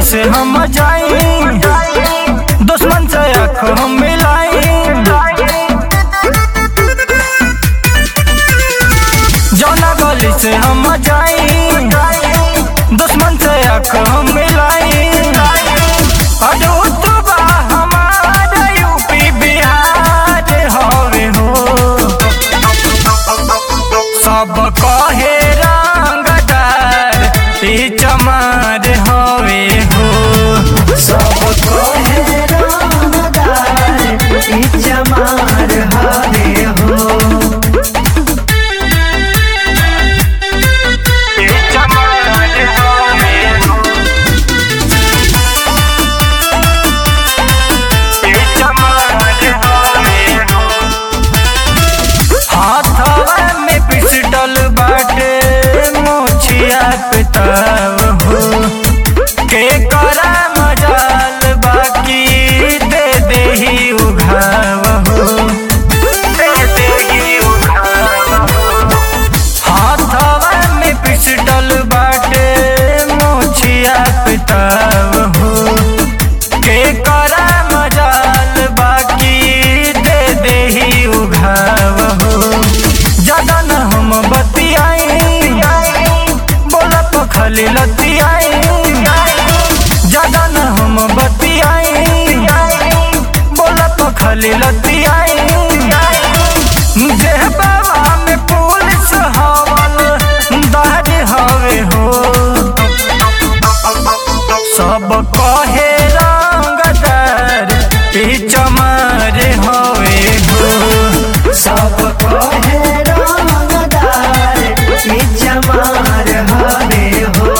कैसे हम जाई दुश्मन से आँख हम मिलाई जौना गली से हम जाई दुश्मन से आँख हम मिलाई अडूत बा हमार यूपी बिहार हवे हो सब कहे रंगदार ई चमार हवे हो सब कहे रंगदार ई चमार हवे हो ई चमार हवे हो ई चमार हवे हो हाथवा में पिस्टल बाटे मोछिया पे ताव हो के करा मजाल बाकी दे दे ही उघाव हो दे दे ही उघाव हो हाथवा में पिस्टल बाटे मोछिया पे ताव हो के करा मजाल बाकी दे दे ही उघाव हो ज्यादा न हम बतियाई बोला तो खाली लतियाई ज्यादा न हम बतियाई बोला तो खाली लतियाई देह बाबा में पुलिस हवल दाढ़ हवे हो सब कहे रंगदार ई चमार हवे हो सब कहे रंगदार ई चमार हवे हो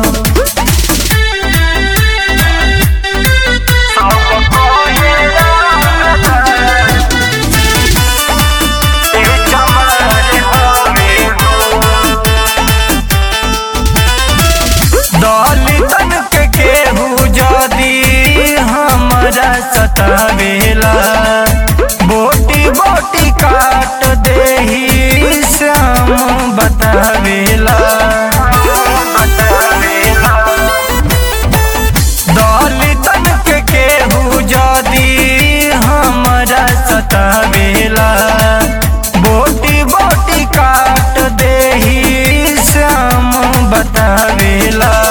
सब कहे रंगदार ई चमार हवे हो दलितन के केहू जदी हमरा सतावेला बोटी बोटी काट देही श्याम बतावेला दलितन के केहू जदी हमरा सतावेला बोटी बोटी काट देही श्याम बतावेला